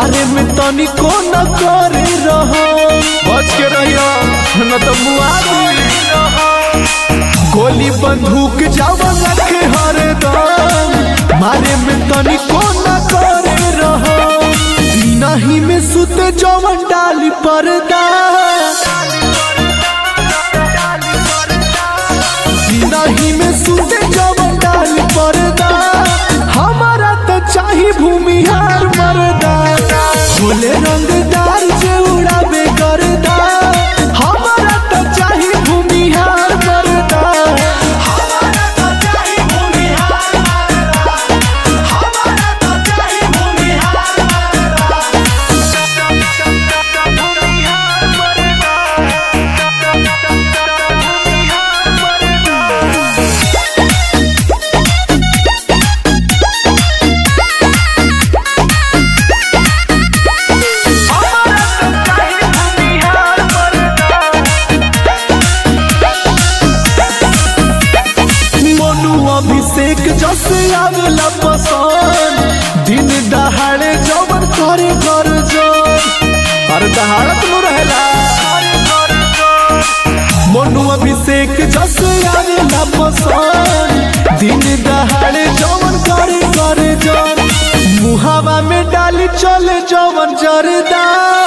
मारे में तनिको न करे रहो बच के रहियो न तो मुआ दी गोली बंदूक जावन रखे हरदम मारे में तनिको न करे रहो नहीं में सुते जवन डाली पर्दा नहीं में सुते जवन डाली पर्दा हमारा तो चाही भूमिहार मरदा बोले रंगदार जे उड़ाबे करदा हमारा तो चाही भूमिहार मरदा हमारा तो चाही भूमिहार मरदा हमारा तो चाही भूमिहार मोनू अभिषेक जस आवेला पसंद दिन दहाड़े जवन करे कर जन अरे दहाड़त नु रहेला मोनू अभिषेक जस आवेला पसंद दिन दहाड़े जवन करे कर जन मुहावा में डाली चले जवन जरदा